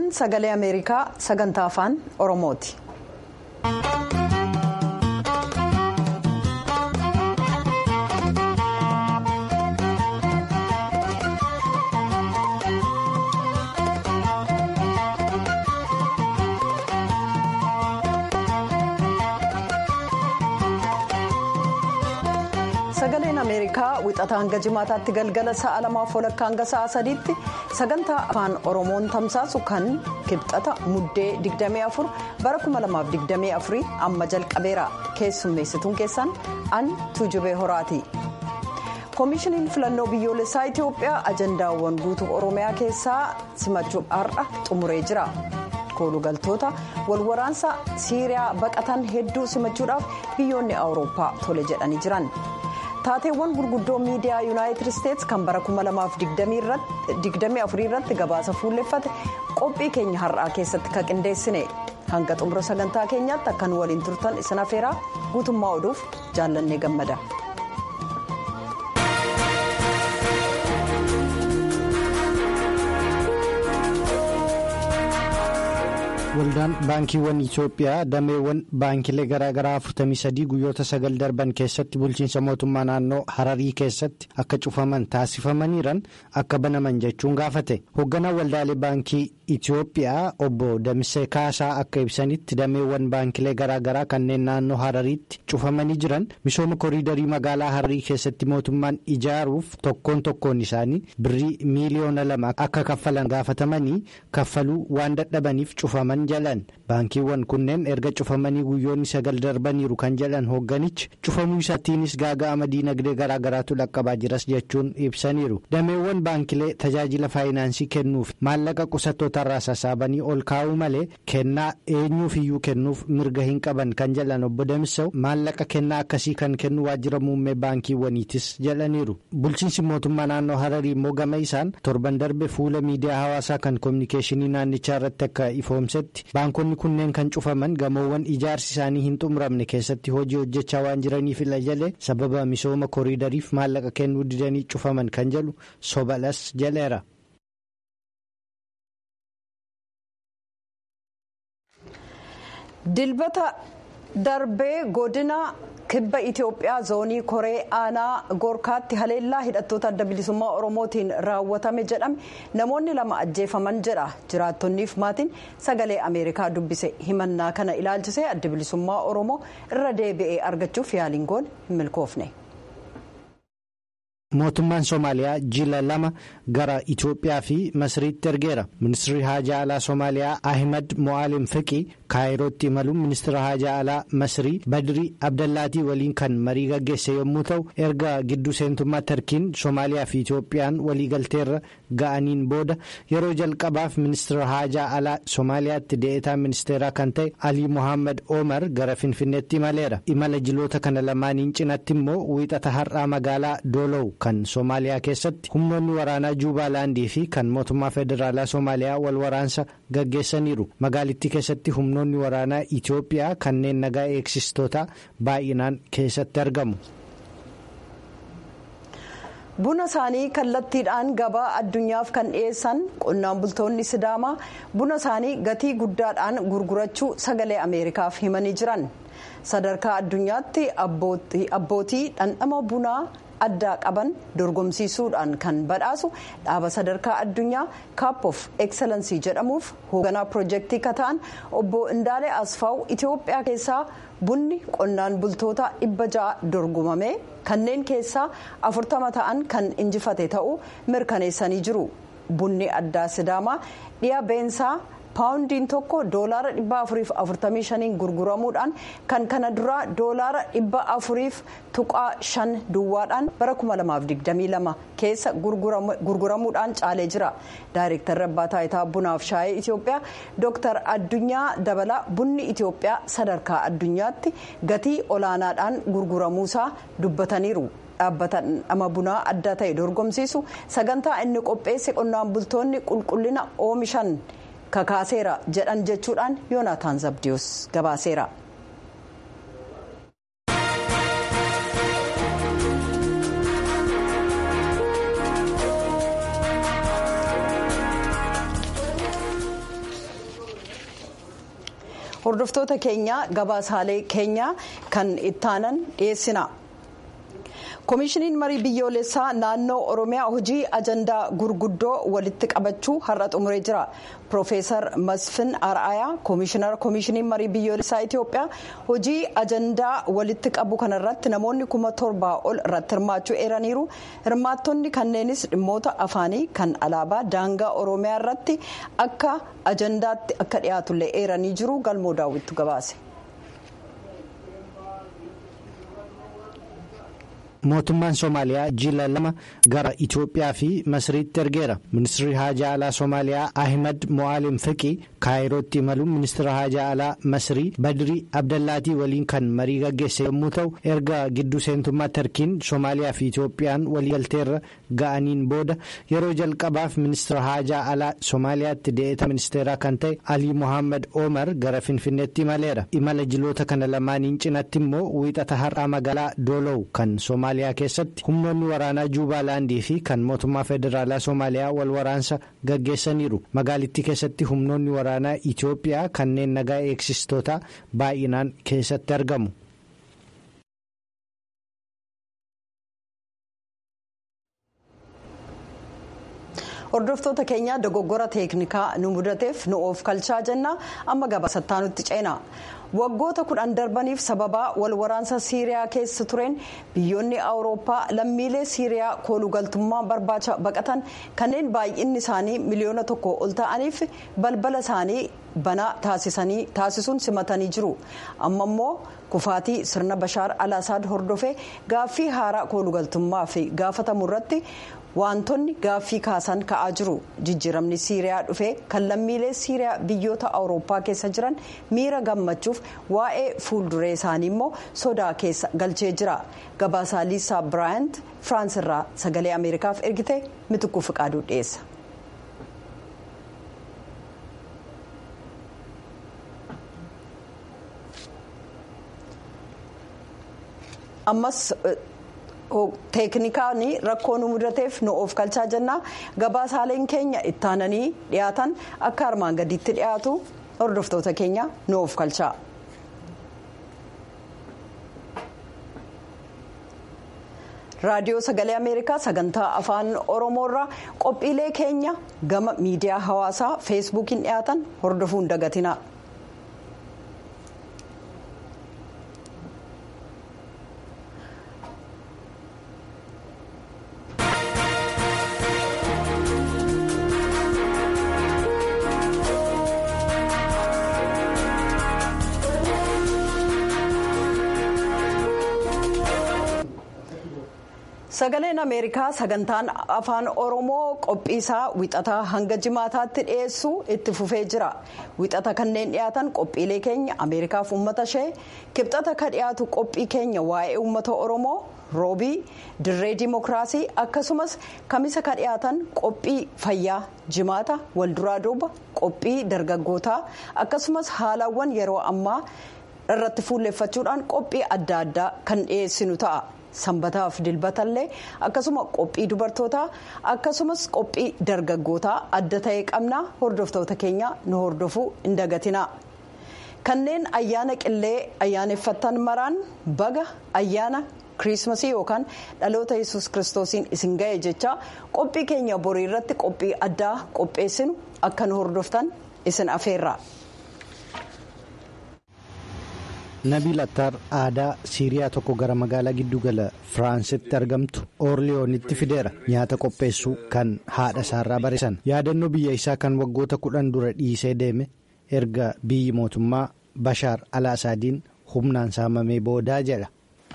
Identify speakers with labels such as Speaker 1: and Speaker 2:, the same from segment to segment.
Speaker 1: sagalee ameerikaa sagantaa afaan oromooti. sagaleen ameerikaa wixataa hanga jimaataatti galgala sa'a lamaaf walakkaa hanga sa'a sadiitti sagantaa afaan oromoon tamsaasu kan kibxata muddee 24 bara 2024 amma jalqabeera keessummeessituun keessan an tuujubee horaati. koomishiniin filannoo biyyoolessaa itiyoophiyaa ajandaawwan guutuu oromiyaa keessaa simachuuf har'a xumuree jira. koolugaltoota walwaraansa siiriyaa baqatan hedduu simachuudhaaf biyyoonni awurooppaa tole jedhanii jiran. taateewwan gurguddoo miidiyaa yuunaayitid isteetsi kan bara 2024 irratti gabaasa fuulleffate qophii keenya har'aa keessatti kan qindeessine hanga xumura sagantaa keenyaatti akkan waliin turtan isin afeeraa guutummaa oduuf jaallannee gammada.
Speaker 2: waldaan baankiiwwan itiyoophiyaa dameewwan baankilee garaagaraa 43 guyyoota sagal darban keessatti bulchiinsa mootummaa naannoo hararii keessatti akka cufaman taasifamaniiran akka banaman jechuun gaafate hoogganaan waldaalee baankii itiyoophiyaa obbo damisee kaasaa akka ibsanitti dameewwan baankilee garaagaraa kanneen naannoo harariitti cufamanii jiran misooma koriidarii magaalaa hararii keessatti mootummaan ijaaruuf tokkoon tokkoon isaanii birrii miiliyoona lama akka kaffalan gaafatamanii kaffaluu waan dadhabaniif cufaman. jalan baankiiwwan kunneen erga cufamanii guyyoonni sagal darbaniiru kan jedhan hoogganichi cufamuu isaatiinis gaaga'ama diinagdee garaagaraatu dhaqqabaa jiras jechuun ibsaniiru dameewwan baankilee tajaajila faayinaansii kennuuf maallaqa qusattoota irraa sassaabanii ol kaa'uu malee kennaa eenyuuf iyyuu kennuuf mirga hin qaban kan jedhan obbo Damisaw maallaqa kennaa akkasii kan kennu waajjira muummee baankiiwwaniitis jedhaniiru bulchiinsi mootummaa naannoo hararii immoo gama isaan torban darbe fuula miidiyaa hawaasaa kan koominikeeshinii naannichaa irratti akka ifoomsetti. baankonni kunneen kan cufaman gamoowwan ijaarsi isaanii hin xumuramne keessatti hojii hojjechaa waan jiraniif ila jalee sababa misooma koriidariif maallaqa kennuu didanii cufaman kan jedhu sobalas jaleera.
Speaker 1: dilbata darbee godina kibba itiyoophiyaa zoonii koree aanaa goorkaatti haleellaa hidhattoota adda bilisummaa oromootiin raawwatame jedhame namoonni lama ajjeefaman jedha jiraattonniif maatiin sagalee ameerikaa dubbise himannaa kana ilaalchisee adda bilisummaa oromoo irra deebi'ee argachuuf yaaliin goone hin milkoofne.
Speaker 2: mootummaan soomaaliyaa jila lama gara itiyoophiyaa fi masriitti ergeera ministirri haajaa alaa soomaaliyaa ahimad mo'aalim fiqii kaayirootti imaluun ministira haajaa alaa masrii badrii abdallaatii waliin kan marii gaggeesse yommuu ta'u erga gidduu seentummaa tarkiin soomaaliyaa fi itiyoophiyaan waliigalteerra ga'aniin booda yeroo jalqabaaf ministira haajaa alaa soomaaliyaatti dee'etaa ministeeraa kan ta'e alii mohaammed omar gara finfinneetti imaleera imala jiloota kana lamaaniin cinatti immoo wiixata har'aa magaalaa doolow kan soomaaliyaa keessatti humnoonni waraanaa juubaalaandii fi kan mootummaa federaalaa soomaaliyaa wal waraansa gaggeessaniiru magaalittii keessatti humnoonni waraanaa itiyoophiyaa kanneen nagaa eegsistootaa baay'inaan keessatti argamu.
Speaker 1: buna isaanii kallattiidhaan gabaa addunyaaf kan dhiyeessan qonnaan bultoonni sidaamaa buna isaanii gatii guddaadhaan gurgurachuu sagalee ameerikaaf himanii jiran sadarkaa addunyaatti abbootii dhandhama bunaa. addaa qaban dorgomsiisuudhaan kan badhaasu dhaaba sadarkaa addunyaa kaap of ekseleensii jedhamuuf hoogganaa piroojeektii kata'an obbo indaalee asfaaw itiyoophiyaa keessaa bunni qonnaan bultoota dhibba ja'a dorgomame kanneen keessaa afurtama ta'an kan injifate ta'uu mirkaneessanii jiru bunni addaa sidaamaa dhiya beensaa. paawundiin tokko doolaara dhibba afuriif afurtamii shaniin gurguramuudhaan kan kana duraa doolaara dhibba afuriif tuqaa shan duwwaadhaan bara kuma lamaaf digdamii lama keessa gurguramuudhaan caalee jira daayireektarri abbaa taayitaa bunaaf shaayee itiyoophiyaa dooktar addunyaa dabalaa bunni itiyoophiyaa sadarkaa addunyaatti gatii olaanaadhaan gurguramuusaa dubbataniiru. dhaabbata dhandhama bunaa adda ta'e dorgomsiisu sagantaa inni qopheesse qonnaan bultoonni qulqullina oomishan. kakaaseera jedhan jechuudhaan yoonataan zabdiyoos gabaaseera. hordoftoota keenya gabaasaalee keenya kan ittaanan dhiyeessina. koomishiniin marii biyyoolessaa naannoo oromiyaa hojii ajandaa gurguddoo walitti qabachuu har'a xumuree jira piroofeesar masfin araayaa koomishinara koomishiniin marii biyyoolessaa itiyoophiyaa hojii ajandaa walitti qabu kanarratti namoonni kuma torbaa ol irratti hirmaachuu eeraniiru hirmaattonni kanneenis dhimmoota afaanii kan alaabaa daangaa oromiyaa irratti akka ajandaatti akka dhiyaatullee eeranii jiru galmoo daawwittu gabaase.
Speaker 2: mootummaan soomaaliyaa jila lama gara itiyoophiyaa fi masriitti ergeera ministirri haajaa alaa soomaaliyaa ahimad mo'aalim fiqii kaayirootti imaluun ministira haajaa alaa masrii badrii abdallaatii waliin kan marii gaggeesse yommuu ta'u erga gidduu seentummaa tarkiin soomaaliyaa fi itiyoophiyaan waliigalteerra ga'aniin booda yeroo jalqabaaf ministira haajaa alaa soomaaliyaatti dee'eta ministeeraa kan ta'e alii mohaammed omar gara finfinneetti imaleera imala jiloota kana lamaaniin cinatti immoo wiixata har'aa magaalaa doolow kan soomaaliyaa. keessatti humnoonni waraanaa juubaalaandii fi kan mootummaa federaalaa soomaaliyaa wal waraansa gaggeessaniiru magaalittii keessatti humnoonni waraanaa itiyoophiyaa kanneen nagaa eegsistootaa baay'inaan keessatti argamu.
Speaker 1: hordoftoota keenya dogoggora teeknikaa nu mudateef nu of kalchaa jenna amma gabaasattaa nutti ceena. waggoota kudhan darbaniif sababaa wal waraansa siiriyaa keessa tureen biyyoonni awurooppaa lammiilee siiriyaa koolugaltummaa barbaacha baqatan kanneen baay'inni isaanii miliyoona tokko ol ta'aniif balbala isaanii banaa taasisuun simatanii jiru amma immoo kufaatii sirna bashaar alaasaad hordofee gaaffii haaraa koolugaltummaa fi gaafatamu irratti wantoonni gaaffii kaasan ka'aa jiru jijjiiramni siiriyaa dhufee kan lammiilee siiriyaa biyyoota awurooppaa keessa jiran miira gammachuuf waa'ee fuulduree isaanii immoo sodaa keessa galchee jira gabaasaa liisaa biraayant firaans irraa sagalee ameerikaaf ergite mitukuu fiqaaduu dhiyeessa. ammas teeknikaan rakkoo nu mudateef nu of kalchaa jennaa gabaasaaleen keenya ittaananii dhiyaatan akka armaan gadiitti dhiyaatu hordoftoota keenya nu of kalchaa. raadiyoo sagalee ameerikaa sagantaa afaan oromoorraa qophiilee keenya gama miidiyaa hawaasaa feesbuukiin dhiyaatan hordofuun dagatina. sagaleen ameerikaa sagantaan afaan oromoo qophiisaa wixataa hanga jimaataatti dhiyeessu itti fufee jira wixata kanneen dhiyaatan qophiilee keenya ameerikaaf uummata ishee kibxata ka dhiyaatu qophii keenya waa'ee uummata oromoo roobii dirree dimokiraasii akkasumas kamisa ka dhiyaatan qophii fayyaa jimaata walduraa duuba qophii dargaggootaa akkasumas haalawwan yeroo ammaa irratti fuulleeffachuudhaan qophii adda addaa kan dhiyeessinu ta'a. sanbataaf dilbatallee akkasuma qophii dubartootaa akkasumas qophii dargaggootaa adda ta'e qabna hordoftoota keenya nu hordofuu hin dagatina kanneen ayyaana qillee ayyaaneffattan maraan baga ayyaana kiriismasii yookaan dhaloota yesus kiristoosiin isin ga'e jecha qophii keenya borii irratti qophii addaa qopheessinu akka nu hordoftan isin afeerra.
Speaker 2: nabiil attaar aadaa siiriyaa tokko gara magaalaa giddugala firaansitti argamtu oorliyoonitti fideera nyaata qopheessuu kan haadha isaarraa barisan yaadannoo biyya isaa kan waggoota kudhan dura dhiisee deeme erga biyyi mootummaa bashaar alaasaadiin humnaan saamamee boodaa jedha.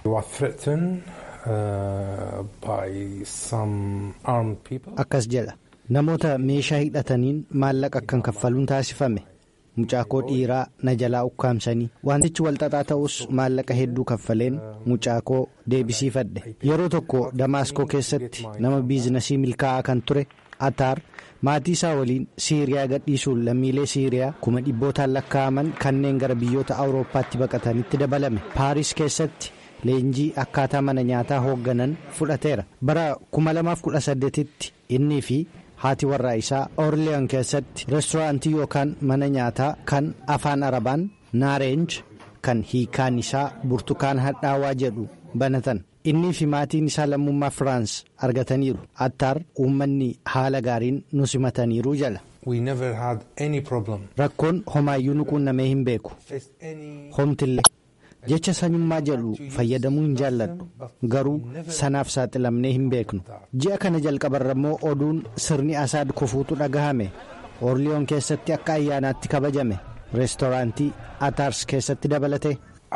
Speaker 2: akkas jedha namoota meeshaa hidhataniin maallaqa akkan kaffaluun taasifame. mucaakoo dhiiraa na jalaa ukkaamsanii wantichi walxaxaa ta'us maallaqa hedduu kaffaleen mucaakoo deebisiifadhe yeroo tokko damaaskoo keessatti nama biizinasii milkaa'aa kan ture ataar maatii isaa waliin siiriyaa gadhiisuun lammiilee siiriyaa kuma dhibbootaan lakkaa'aman kanneen gara biyyoota awurooppaatti baqatanitti dabalame paaris keessatti leenjii akkaataa mana nyaataa hoogganan fudhateera bara 2018tti innii fi. haati warraa isaa orliyan keessatti reestooraantii yookaan mana nyaataa kan afaan arabaan naareenj kan hiikaan isaa burtukaan hadhaawaa jedhu banatan innii fi maatiin isaa lammummaa firaans argataniiru attaar uummanni haala gaariin nu simataniiru jala. rakkoon homaayyuu nu quunnamee hin beeku homtillee jecha sanyummaa jedhu fayyadamuu hin jaalladhu garuu sanaaf saaxilamnee hin beeknu ji'a kana jalqabarra immoo oduun sirni asaad kufuutu dhagahame orliyoon keessatti akka ayyaanaatti kabajame reestooraantii ataars keessatti dabalate.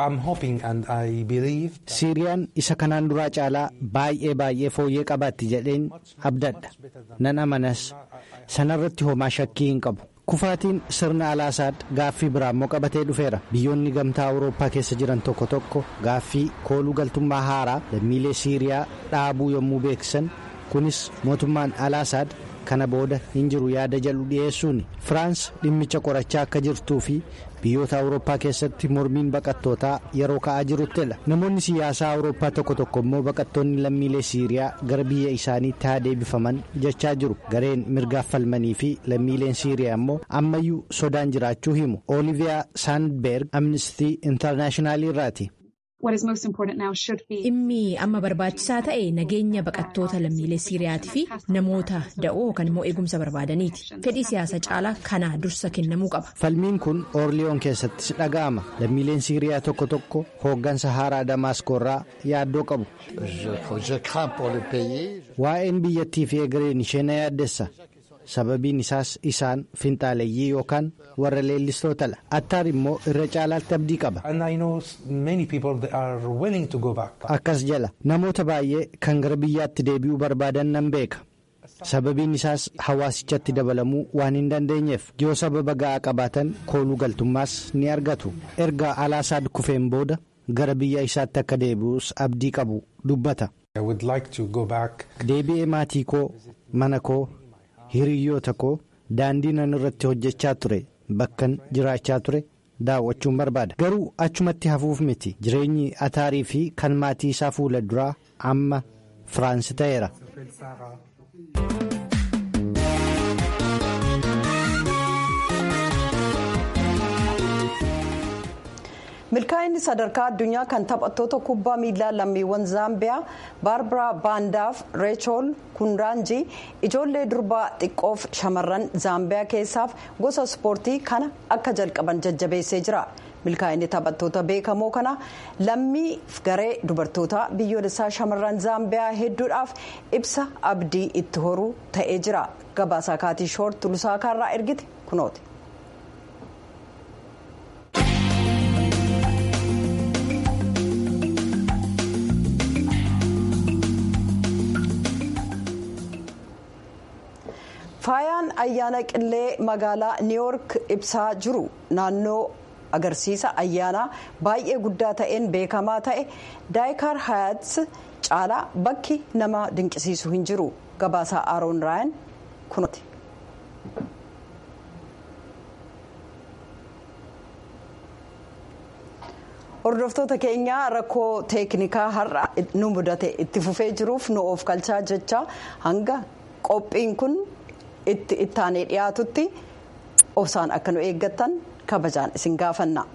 Speaker 2: siiriyaan isa kanaan duraa caalaa baay'ee baay'ee fooyyee qabaatti jedheen abdadha nan amanas sanarratti homaa shakkii hin qabu kufaatiin sirna alaasaad gaaffii biraa immoo qabatee dhufeera biyyoonni gamtaa awurooppaa keessa jiran tokko tokko gaaffii kooluu galtummaa haaraa lammiilee siiriyaa dhaabuu yommuu beeksisan kunis mootummaan alaasaad kana booda hin jiru yaada jedhu dhiyeessuun firaans dhimmicha qorachaa akka jirtuu fi biyyoota awurooppaa keessatti mormiin baqattootaa yeroo ka'aa jiruttidha namoonni siyaasaa awurooppaa tokko tokko immoo baqattoonni lammiilee siiriyaa gara biyya isaaniitti haa deebifaman jechaa jiru gareen mirgaaf falmanii fi lammiileen siiriyaa immoo ammayyuu sodaan jiraachuu himu ooliviyaa saandberg amnistii intarnaashinaali irraati.
Speaker 3: dhimmi amma barbaachisaa ta'e nageenya baqattoota lammiilee siiriyaatii fi namoota da'oo kan immoo eegumsa barbaadaniiti fedhii siyaasa caalaa kana dursa kennamuu qaba.
Speaker 2: falmiin kun oorliyoon keessattis dhaga'ama lammiileen siiriyaa tokko tokko hooggansa haaraa damaaskoo irraa yaaddoo qabu. waa'een biyyattii fi egereen ishee na yaaddessa. sababiin isaas isaan finxaaleeyyii yookaan warra leellistootadha attaar immoo irra caalaatti abdii qaba. akkas jala namoota baay'ee kan gara biyyaatti deebi'uu barbaadan nan beeka sababiin isaas hawaasichatti dabalamuu waan hin dandeenyeef yoo sababa ga'aa qabaatan kooluu galtummaas ni argatu erga alaasaad kufeen booda gara biyya isaatti akka deebi'us abdii qabu dubbata. deebi'ee maatii koo mana koo. hiriyyoota koo daandii nan irratti hojjechaa ture bakkan jiraachaa ture daawwachuun barbaada garuu achumatti hafuuf miti jireenyi ataarii fi kan maatii isaa fuula duraa amma firaansi ta'eera.
Speaker 1: milkaa'inni sadarkaa addunyaa kan taphattoota kubbaa miilaa lammiiwwan zaambiyaa baarbaraa baandaaf reechool kundaanjii ijoollee durbaa xiqqoof shamarran zaambiyaa keessaaf gosa ispoortii kana akka jalqaban jajjabeessee jira milkaa'inni taphattoota beekamoo kana lammiif garee dubartoota biyyoolessaa shamarran zaambiyaa hedduudhaaf ibsa abdii itti horuu ta'ee jira gabaasaa kaatii shoort lusaakaarraa ergite kunooti. faayaan ayyaana qillee magaalaa niiwoork ibsaa jiru naannoo agarsiisa ayyaanaa baay'ee guddaa ta'een beekamaa ta'e daayikaar hayaats caalaa bakki nama dinqisiisu hin jiru gabaasaa aaroon raayan kunooti. hordoftoota keenyaa rakkoo teeknikaa har'a nu mudate itti fufee jiruuf nu of kalchaa jecha hanga qophiin kun. itti ittaanee dhiyaatutti obsaan akka nu eeggattan kabajaan isin gaafanna.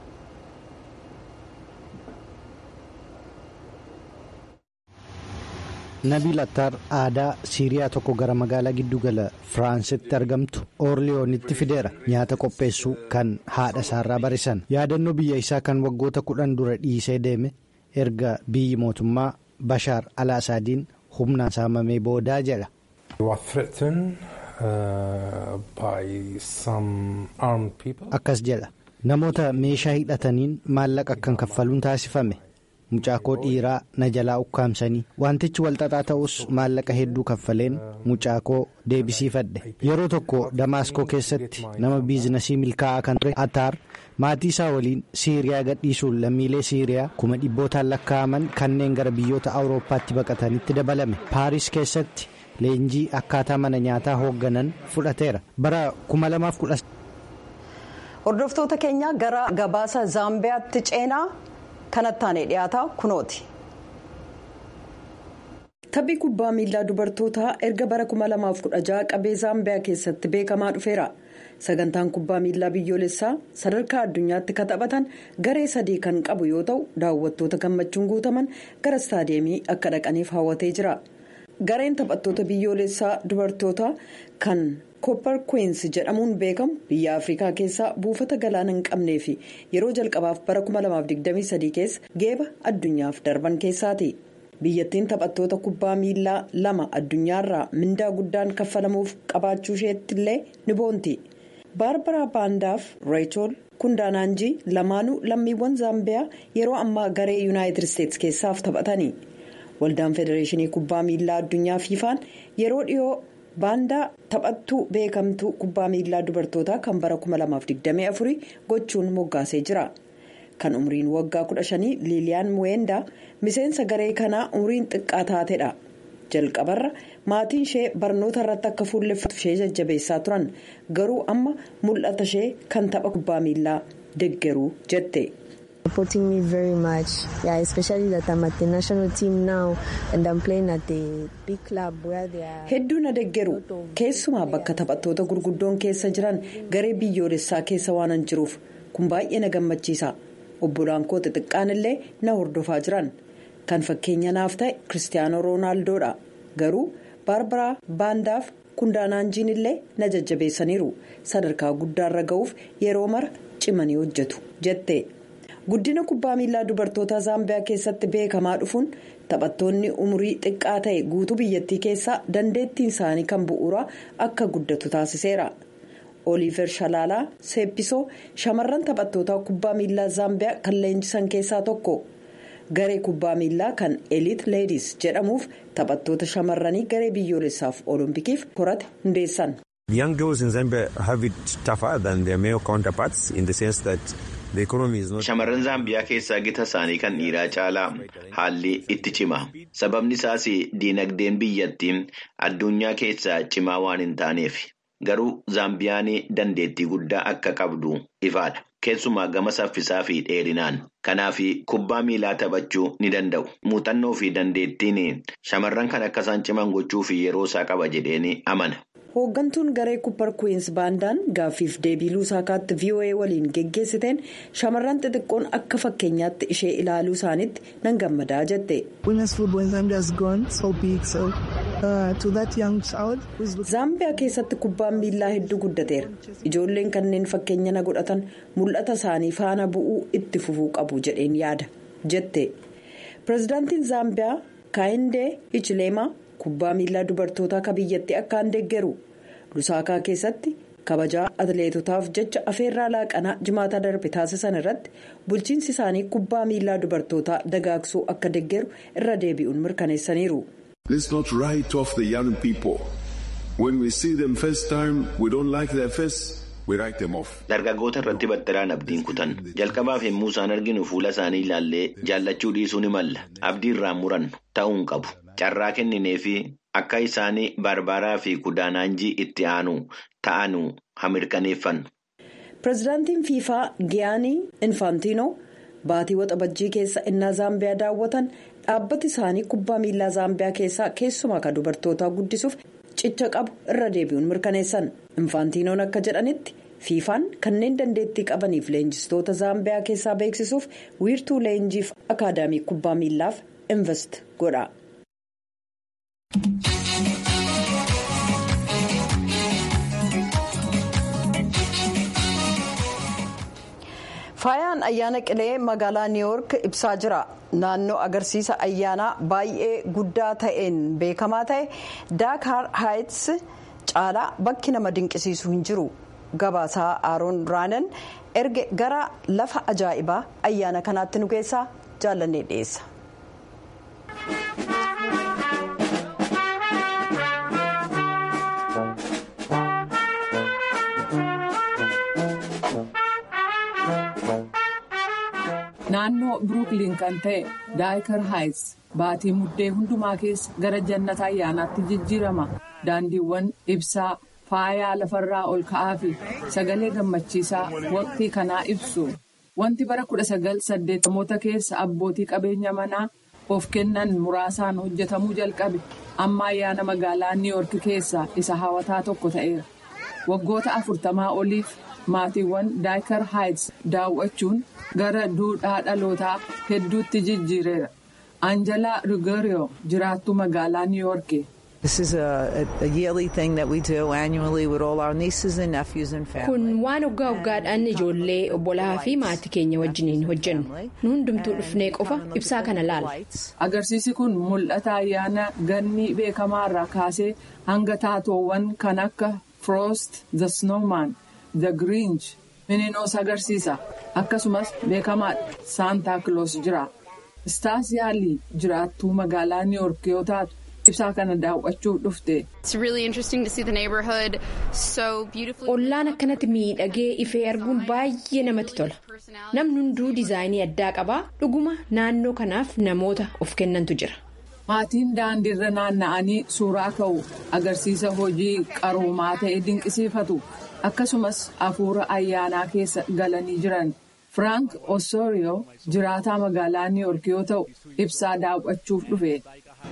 Speaker 2: nabil attaar aadaa siiriyaa tokko gara magaalaa giddugala firaansitti argamtu oorliyoonitti fideera nyaata qopheessuu kan haadha isaarraa barisan yaadannoo biyya isaa kan waggoota kudhan dura dhiisee deeme erga biyyi mootummaa bashaar alaasaadiin humnaan saamamee boodaa jedha. akkas jedha namoota meeshaa hidhataniin maallaqa akkan kaffaluun taasifame mucaakoo dhiiraa na jalaa ukkaamsanii wantichi walxaxaa ta'us maallaqa hedduu kaffaleen mucaakoo deebisiifadhe yeroo tokko damaaskoo keessatti nama biizinasii milkaa'aa kan ture ataar maatii isaa waliin siiriyaa gadhiisuun lammiilee siiriyaa kuma dhibbootaan lakkaa'aman kanneen gara biyyoota awurooppaatti baqatanitti dabalame paaris keessatti. leenjii akkaataa mana nyaataa hoogganan fudhateera bara 2010.
Speaker 1: hordoftoota keenya gara gabaasa zaambiyaatti ceenaa kanattaanee dhiyaataa kunooti. taphii kubbaa miilaa dubartootaa erga bara 2016 qabee zaambiyaa keessatti beekamaa dhufeera sagantaan kubbaa miilaa biyyoolessaa sadarkaa addunyaatti kan taphatan garee sadii kan qabu yoo ta'u daawwattoota gammachuun guutaman gara istaadiyeemii akka dhaqaniif hawwatee jira gareen taphattoota biyyoolessaa dubartootaa kan koppar kweensi jedhamuun beekamu biyya afrikaa keessaa buufata galaana hin qabnee fi yeroo jalqabaaf bara 2023 keessa geeba addunyaaf darban keessaati. biyyattiin taphattoota kubbaa miilaa lama addunyaarraa mindaa guddaan kaffalamuuf qabaachuu isheetti illee ni boonti baarbaraa baandaaf reechol kundaanaanjii lamaanuu lammiiwwan zaambiyaa yeroo ammaa garee yuunaayitid isteetsi keessaaf taphatanii waldaan federeeshinii kubbaa miilaa addunyaa fiifaan yeroo dhiyoo baandaa taphattuu beekamtuu kubbaa miilaa dubartootaa kan bara 2024 gochuun moggaasee jira. kan umriin waggaa 15 liiliyaan muweendaa miseensa garee kanaa umriin xiqqaa taatedha jalqabarra maatiin ishee barnoota irratti akka fuulleffatu ishee jajjabeessaa turan garuu amma mul'ata ishee kan tapha kubbaa miilaa deggeruu jette.
Speaker 4: supporting me very much yeah especially that I'm at the national team now and I'm playing at the big club where they are.
Speaker 1: hedduu na deggeru keessumaa bakka taphattoota gurguddoon keessa jiran garee biyyoolessaa keessa waanan jiruuf kun baay'ee na gammachiisa. obbolaan koo xixiqqaan illee na hordofaa jiran kan fakkeenya naaf ta'e kiristiyaanoo roonaaldodha garuu baarbaraa baandaaf kundaanaanjiin illee na jajjabeessaniiru sadarkaa guddaarra ga'uuf yeroo mara cimanii hojjetu jette guddina kubbaa miilaa dubartoota zaambiyaa keessatti beekamaa dhufuun taphattoonni umurii xiqqaa ta'e guutuu biyyattii keessaa dandeettiin isaanii kan bu'uuraa akka guddatu taasiseera. oliiver shalaalaa seeppisoo shamarran taphattoota kubbaa miilaa zaambiyaa kan leenjisan keessaa tokko garee kubbaa miilaa kan eliit leedis jedhamuuf taphattoota shamarranii garee biyyoolessaaf oloompikiif korate hundeessan.
Speaker 5: young girls in zambia have it tougher than their male counterparts in the sense that the economy is not.
Speaker 6: shamarran zaambiyaa keessaa gita isaanii kan dhiiraa caalaa haalli itti cima sababni isaas diinagdeen biyyattii addunyaa keessaa cimaa waan hin taaneef. garuu zaambiyaan dandeettii guddaa akka qabdu ifaadha keessumaa gama saffisaa fi dheerinaan kanaaf kubbaa miilaa taphachuu ni danda'u muuxannoo fi dandeettiin shamarran kan akka isaan ciman gochuu fi yeroo isaa qaba jedheen amana.
Speaker 1: hooggantuun garee kubbaa kuwiins baandaan gaaffiif deebii luusaakaatti voa waliin geggeessiteen shamarran xixiqqoon akka fakkeenyaatti ishee ilaaluu isaaniitti nan gammadaa jette. zaambiyaa keessatti kubbaan miilaa hedduu guddateera ijoolleen kanneen fakkeenya na godhatan mul'ata isaanii faana bu'uu itti fufuu qabu jedheen yaada jette pirezidaantiin zaambiyaa kaayindee ichileemaa. kubbaa miilaa dubartootaa akka biyyatti akkaan deggeru lusaakaa keessatti kabajaa atleetotaaf jecha afeerraa laaqanaa jimaata darbe taasisan irratti bulchiinsi isaanii kubbaa miilaa dubartootaa dagaagsuu akka deggeru irra deebi'uun mirkaneessaniiru.
Speaker 6: dargaggoota irratti battiraan abdiin kutan jalqabaaf yommuu isaan arginu fuula isaanii ilaallee jaallachuu dhiisuu ni malla abdii irraan murannu ta'uu hin qabu. carraa kenninee fi akka isaanii baarbaaraa fi kudaanaanjii itti aanu ta'anu hamirkaneeffannu.
Speaker 1: pirezidaantiin fiifaa giyaanii infaantiinoo baatii waxabajjii keessa innaa zaambiyaa daawwatan dhaabbati isaanii kubbaa miilaa zaambiyaa keessaa keessumaa kan dubartootaa guddisuuf cicha qabu irra deebi'uun mirkaneessan infaantiinoon akka jedhanitti fiifaan kanneen dandeettii qabaniif leenjistoota zaambiyaa keessaa beeksisuuf wiirtuu leenjiif akaadaamii kubbaa miillaaf invest godha. faayaan ayyaana qilee magaalaa niiwoork ibsaa jira naannoo agarsiisa ayyaanaa baay'ee guddaa ta'een beekamaa ta'e daakaar haayits caalaa bakki nama dinqisiisu hin jiru gabaasaa aaroon raanan erge gara lafa ajaa'ibaa ayyaana kanaatti nu keessaa jaallannee dhiyeessa.
Speaker 7: naannoo biruukliin kan ta'e daayikar haayits baatii muddee hundumaa keessa gara jannata ayyaanaatti jijjiirama daandiiwwan ibsaa faayaa lafarraa ol ka'aa fi sagalee gammachiisaa waqtii kanaa ibsu wanti bara 1980 keessa abbootii qabeenya manaa of kennan muraasaan hojjetamuu jalqabe amma ayyaana magaalaa niiwoork keessaa isa hawataa tokko ta'eera. waggoota afurtamaa oliif maatiiwwan daayikar haayits daawwachuun gara duudhaa dhalootaa hedduutti jijjiireera. Anjalaa Rigooriyoo jiraattuu magaalaa Niiwoorki.
Speaker 3: Kun waan waggaa waggaadhaan ijoollee obbolaa fi maatii keenya wajjiniin hojjennu. Nu hundumtuu dhufnee qofa ibsaa kana laala.
Speaker 7: Agarsiisi kun mul'ata ayyaana ganni beekamaarraa kaasee hanga taatoowwan kan akka Frost, The Snowman, The Grinch, Miniinoos agarsiisa. Akkasumas beekamaadha Saantaa Kiloos jira. Istaasiyaalii jiraattuu magaalaa Niiwoork yoo taatu. ibsaa kana daawwachuuf dhufte.
Speaker 3: Ollaan akkanatti miidhagee ifee arguun baay'ee namatti tola. Namni hunduu diizaayinii addaa qabaa dhuguma naannoo kanaaf namoota of kennantu jira.
Speaker 7: Maatiin daandiirra naanna'anii suuraa ka'u agarsiisa hojii qaroomaa ta'e dinqisiifatu akkasumas hafuura ayyaanaa keessa galanii jiran. Frank Osorio jiraataa magaalaa Niiwoork yoo ta'u ibsaa daawwachuuf dhufe.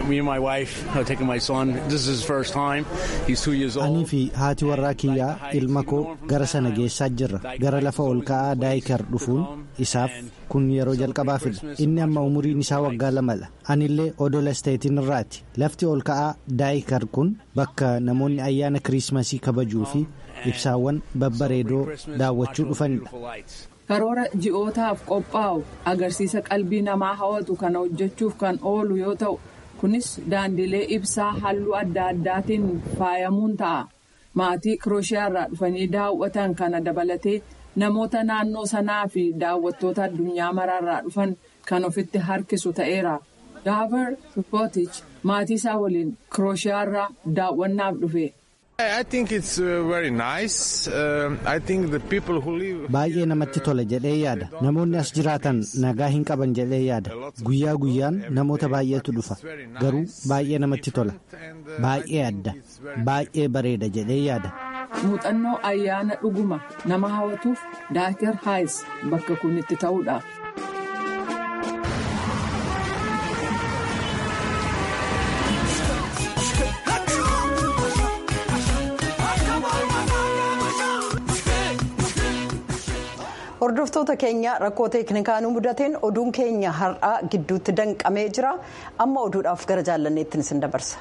Speaker 2: Anii fi haati warraa kiyyaa ilma koo gara sana geessaa jirra. Gara lafa ol ka'aa daayikar dhufuun isaaf kun yeroo jalqabaafidha. Inni amma umuriin isaa waggaa lamadha. Anillee odola isteetiin irraati. Lafti ol ka'aa daayikar kun bakka namoonni ayyaana kiriismasii kabajuu fi ibsaawwan babbareedoo daawwachuu dhufanidha.
Speaker 7: Karoora ji'ootaaf qophaa'u agarsiisa qalbii namaa hawwatu kana hojjechuuf kan oolu yoo ta'u. kunis daandilee ibsaa halluu adda addaatiin faayamuun ta'a. Maatii Kirooshiyaarraa dhufanii daawwatan kana dabalatee namoota naannoo sanaa fi daawwattoota addunyaa maraarraa dhufan kan ofitti harkisu ta'eera. Daavar Pootich maatii isaa waliin Kirooshiyaarraa daawwannaaf dhufe.
Speaker 2: Baay'ee namatti tola jedhee yaada. Namoonni as jiraatan nagaa hin qaban jedhee yaada. Guyyaa guyyaan namoota baay'eetu dhufa. Garuu baay'ee namatti tola. Baay'ee adda. Baay'ee bareeda jedhee yaada.
Speaker 7: Muuxannoo ayyaana dhuguma nama hawwatuuf Daakar Haayis bakka kun itti ta'uudha.
Speaker 1: hordoftoota keenya rakkoo teeknikaa nu mudateen oduun keenya har'aa gidduutti danqamee jira amma oduudhaaf gara jaallanneettiin isin dabarsa.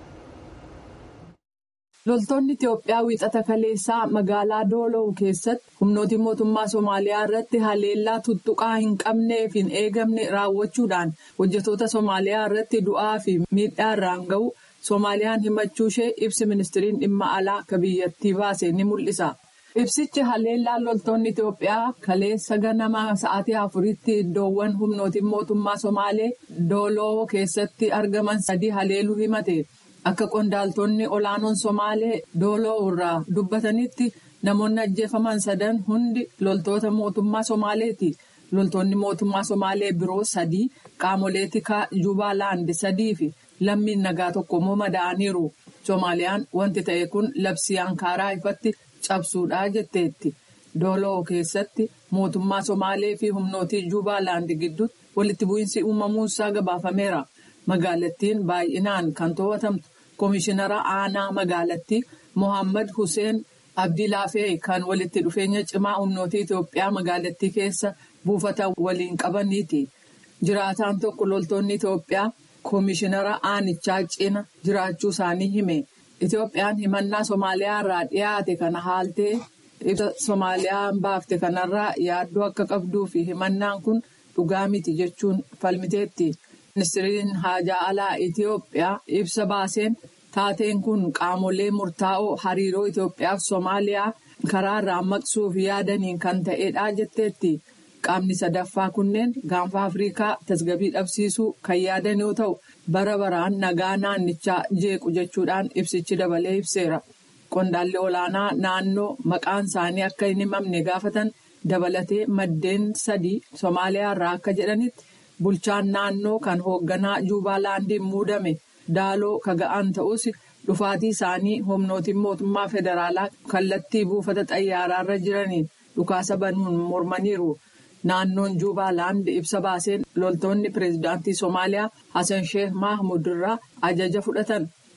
Speaker 7: loltoonni itiyoophiyaa wiixata kaleessaa magaalaa doolow keessatti humnooti mootummaa soomaaliyaa irratti haleellaa tuttuqaa hin qabneef hin eegamne raawwachuudhaan hojjetoota soomaaliyaa irratti du'aa fi miidhaa irraan ga'u soomaaliyaan himachuu ishee ibsi ministiriin dhimma alaa akka biyyattii baase ni mul'isa. Ibsichi haleellaa loltoonni Itoophiyaa kaleessa ganama sa'aatii afuritti iddoowwan humnootiin mootummaa Somaalee Dooloo keessatti argaman sadii haleeluu himate. Akka qondaaltonni olaanoon Somaalee Dooloo irraa dubbatanitti namoonni ajjeefaman sadan hundi loltoota mootummaa Somaaleeti. Loltoonni mootummaa Somaalee biroo sadii qaamolee tikaa Jubaalaand sadii fi lammiin nagaa tokko immoo madaa'aniiru. Somaaliyaan wanti ta'e kun labsii Ankaaraa ifatti. cabsuudha jetteetti dooloo keessatti mootummaa somaalee fi humnootii juubaalaand gidduutti walitti bu'iinsi uumamuusaa gabaafameera magaalattiin baay'inaan kan to'atamtu koomishinara aanaa magaalattii mohaammed hussein abdiilaafee kan walitti dhufeenya cimaa humnootii itiyoophiyaa magaalattii keessa buufata waliin qabaniiti jiraataan tokko loltoonni itiyoophiyaa koomishinara aanichaa cina jiraachuu isaanii hime. Itoophiyaan himannaa Somaaliyaa irraa dhiyaate kana haaltee ibsa Soomaaliyaan baafte kanarraa yaaddoo akka qabduu fi himannaan kun dhugaa miti jechuun falmiteetti. Ministiriin haajaa alaa Itoophiyaa ibsa baaseen taateen kun qaamolee murtaa'oo hariiroo Itoophiyaa fi Soomaaliyaa karaa irraa maqsuuf yaadaniin kan ta'edha jetteetti. Qaamni sadaffaa kunneen gaanfa Afrikaa tasgabbii dhabsiisuu kan yaadan yoo ta'u. bara baraan nagaa naannichaa jeequ jechuudhaan ibsichi dabalee ibseera. Qondaalli olaanaa naannoo maqaan isaanii akka hin himamne gaafatan dabalatee maddeen sadii Somaaliyaa irraa akka jedhanitti bulchaan naannoo kan hoogganaa Juubaalaandiin muudame daaloo kaga'an ta'us dhufaatii isaanii humnootiin mootummaa federaalaa kallattii buufata xayyaaraarra jiraniin dhukaasa banuun mormaniiru. Naannoon Juubaalaand ibsa baaseen loltoonni pireezidaantii Somaaliyaa Hassan Sheekh Mahmud irraa ajaja fudhatan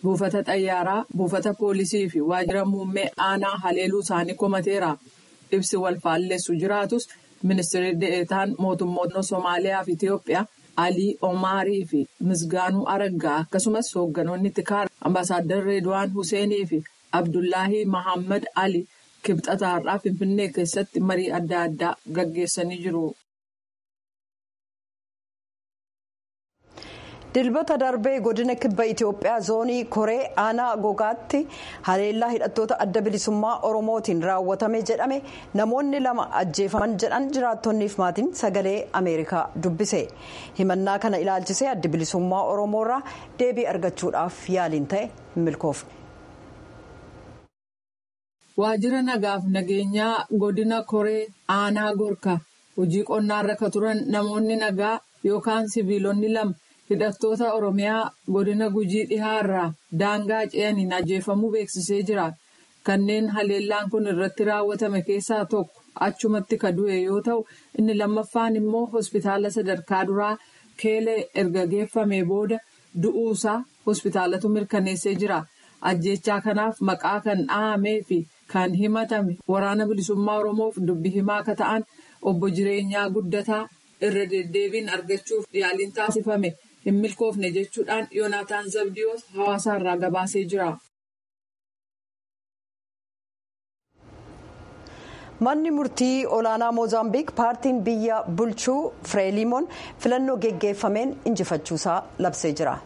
Speaker 7: buufata xayyaaraa buufata poolisii fi waajjira muummee aanaa haleeluu isaanii komateera ibsi wal faalleessu jiraatus ministeerri de'eetaan mootummoota Somaaliyaa fi Itiyoophiyaa Alii Omaarii fi Misgaanuu Araggaa akkasumas hoogganoonni tikaar ambaasaadar Reedwaan Huseenii fi Abdullaahii Mahammad Ali kibxataarraa Finfinnee keessatti marii adda addaa gaggeessanii jiru.
Speaker 1: dilbata darbee godina kibba itiyoophiyaa zoonii koree aanaa gogaatti haleellaa hidhattoota adda bilisummaa oromootiin raawwatame jedhame namoonni lama ajjeefaman jedhan jiraattonniif maatiin sagalee ameerikaa dubbise himannaa kana ilaalchisee adda bilisummaa oromoorraa deebii argachuudhaaf yaaliin ta'e milkoofne.
Speaker 7: waajjira nagaaf nageenyaa godina koree aanaa gorka hojii qonnaarra kan turan namoonni nagaa yookaan siviilonni lama. hidhattoota oromiyaa godina gujii dhihaarraa daangaa ce'aniin ajjeefamuu beeksisee jira kanneen haleellaan kun irratti raawwatame keessaa tokko achumatti ka du'e yoo ta'u inni lammaffaan immoo hospitaala sadarkaa duraa keelee erga geeffamee booda du'uusaa hospitaalatu mirkaneessee jira ajjechaa kanaaf maqaa kan dhahamee fi kan himatame waraana bilisummaa oromoof dubbi himaa akka ta'an obbo jireenyaa guddataa irra deddeebiin argachuuf yaaliin taasifame. hin milkoofne jechuudhaan yoonaataan zabdiyoos hawaasa irraa gabaasee jira.
Speaker 1: manni murtii olaanaa moozaambiik paartiin biyya bulchuu fireelimoon filannoo geggeeffameen injifachuusaa labsee jira.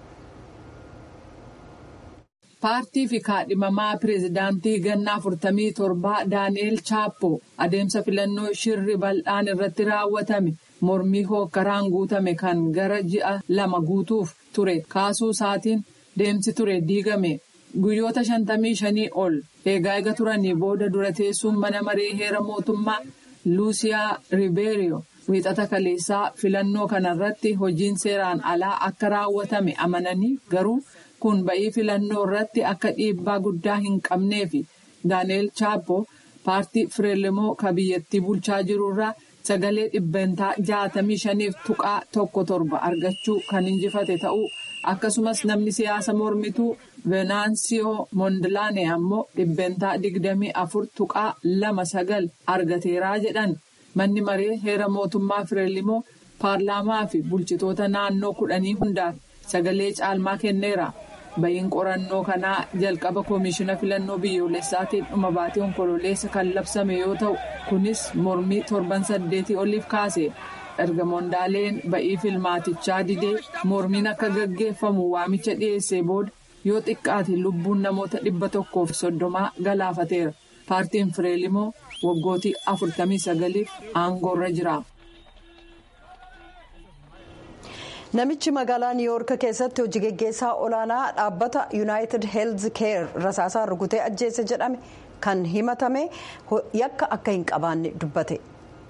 Speaker 7: paartii fi kaadhimamaa pireezidaantii ganna 47 daani'eel chaappo adeemsa filannoo shirri bal'aan irratti raawwatame. mormii hookkaraan guutame kan gara ji'a lama guutuuf ture kaasuu isaatiin deemsi ture diigame guyyoota shantamii shanii ol eegaa eega turanii booda dura teessuun mana maree heera mootummaa luusiyaa ribeeriyo wiixata kaleessaa filannoo kanarratti hojiin seeraan alaa akka raawwatame amananii garuu kun ba'ii filannoo irratti akka dhiibbaa guddaa hin qabneefi daani'eel chaappo paartii fireelimoo ka biyyattii bulchaa jirurraa. sagalee dhibbantaa jaatamii shaniif tuqaa tokko torba argachuu kan injifate ta'uu akkasumas namni siyaasa mormituu venaansiyoo mondilaane ammoo dhibbantaa digdamii afur tuqaa lama sagal argateeraa jedhan manni maree heera mootummaa fireelimoo paarlaamaa fi bulchitoota naannoo kudhanii hundaaf sagalee caalmaa kenneera. ba'iin qorannoo kanaa jalqaba koomishina filannoo biyyoolessaatiin dhuma baatee onkololeessa kan labsame yoo ta'u kunis mormii torban saddeetii oliif kaase erga mondaaleen ba'ii filmaatichaa didee mormiin akka gaggeeffamu waamicha dhiyeessee booda yoo xiqqaate lubbuun namoota dhibba tokkoof soddomaa galaafateera paartiin fireelimoo waggootii afurtamii sagaliif aangoorra jira.
Speaker 1: namichi magaalaa niiwuyoork keessatti hojii geggeessaa olaanaa dhaabbata yuunaayitid heelz keer rasaasaan rukutee ajjeese jedhame kan himatame yakka akka hin qabaanne dubbate.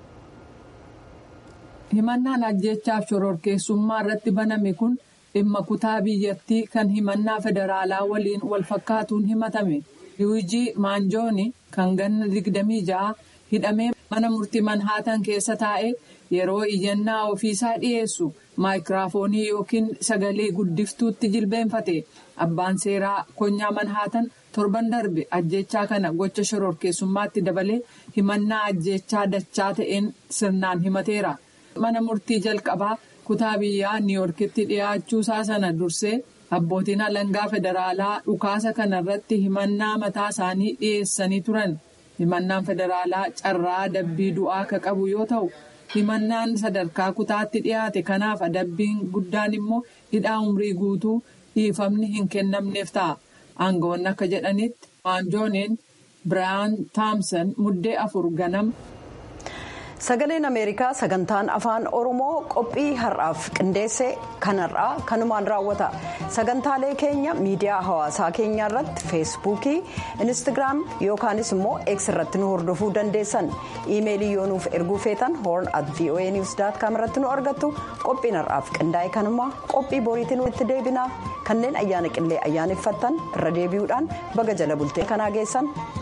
Speaker 7: himannaan ajjeechaaf shororkeessummaa irratti baname kun dhimma kutaa biyyattii kan himannaa federaalaa waliin wal fakkaatuun himatame luwijii maanjooni kan ganna digdamii ja'a hidhamee mana murtii manhaatan keessa taa'ee yeroo iyyannaa ofiisaa dhiyeessu maayikiraafoonii yookiin sagalee guddiftuutti jilbeenfate abbaan seeraa konyaa manhaatan torban darbe ajjechaa kana gocha shororkeessummaatti dabalee himannaa ajjechaa dachaa ta'een sirnaan himateera. mana murtii jalqabaa kutaa biyyaa niiwuyoorkitti dhiyaachuusaa sana dursee abbootiin alangaa federaalaa dhukaasa kanarratti himannaa mataa isaanii dhiyeessanii turan himannaan federaalaa carraa adabbii du'aa ka qabu yoo ta'u himannaan sadarkaa kutaatti dhiyaate kanaaf adabbiin guddaan immoo hidhaa umrii guutuu dhiifamni hin kennamneef ta'a aangawoonni akka jedhanitti maanjooniin biraayan taamsan muddee afur ganama.
Speaker 1: sagaleen ameerikaa sagantaan afaan oromoo qophii har'aaf qindeesse kanarraa kanumaan raawwata sagantaalee keenya miidiyaa hawaasaa keenyaa irratti feesbuukii instagiraam yookaanis immoo eeks irratti nu hordofuu dandeessan iimeelii yoo nuuf erguu feetan hoorn at voa niws com irratti nu argattu qophiin har'aaf qindaa'e kanumaa qophii boriitiin itti deebinaa kanneen ayyaana qillee ayyaaneffattan irra deebi'uudhaan baga jala bultee kanaa geessan